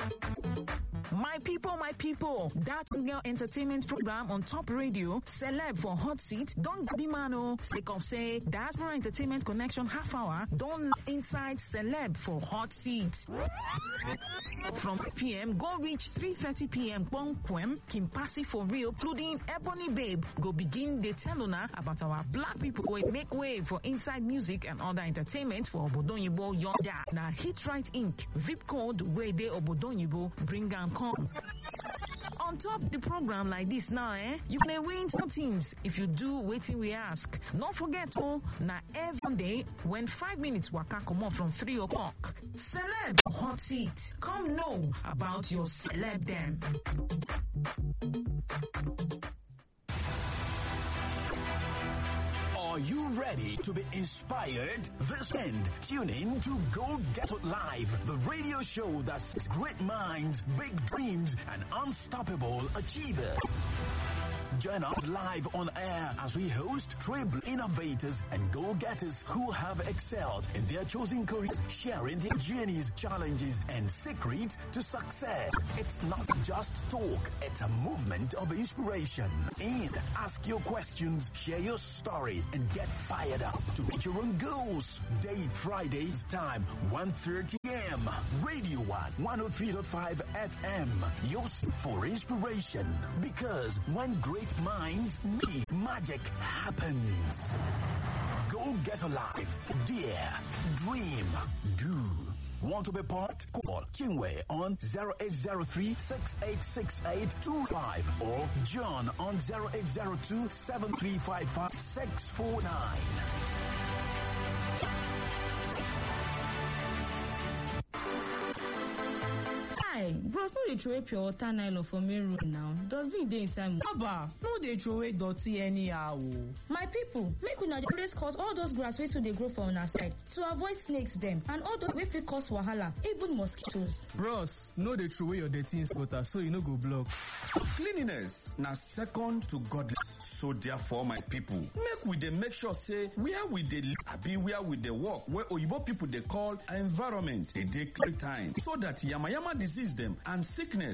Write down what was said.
My people, my people, that girl entertainment program on top radio, celeb for hot seat, don't be mano. Sake of say, diaspora entertainment connection half hour, don't inside celeb for hot seat. From 5 p.m. go reach 3.30 p.m. Bonquem, Kimpasi for real, including Ebony Babe, go begin the tell una about our black people who make way for inside music and other entertainment for Obodonyibo Yonda. Now Hit Right Inc. VIP code where they Obodonyibo bring and come. On top the program like this now, eh? You can win some things if you do waiting we ask. Don't forget, oh, now every day when five minutes waka come on from three o'clock. Celeb hot seat. Come know about your celeb them. Are you ready to be inspired? This end, tune in to Go Get It Live, the radio show that's great minds, big dreams, and unstoppable achievers. Join us live on air as we host tribal innovators and go-getters who have excelled in their chosen careers, sharing their journeys, challenges, and secrets to success. It's not just talk, it's a movement of inspiration. And ask your questions, share your story, and get fired up to reach your own goals. Date Fridays, time 1.30 a.m. Radio 1, 103.5 FM. Your for inspiration. Because when great minds meet, magic happens. Go get alive. Dare. Dream. Do. Want to be part? Call Kingway on 0803-686825 or John on 0802-7355-649. Hi, bros no dey throway pure water nylon for main road now. Dustbin dey inside motor. Haba, no dey throway dirty anyhow o. My people, make una dey always cut all those grass wey too dey grow for una side to avoid snakes dem and all those wey fit cause wahala, even mosquitoes. Bros, no dey throway your dirty in gutter so e no go block. Cleanliness na second to godliness. So therefore, my people, make we dey make sure say where we dey live, abi where we dey work, where oyibo people dey call environment, dey dey clean time, so that yamayama disease dem and sickness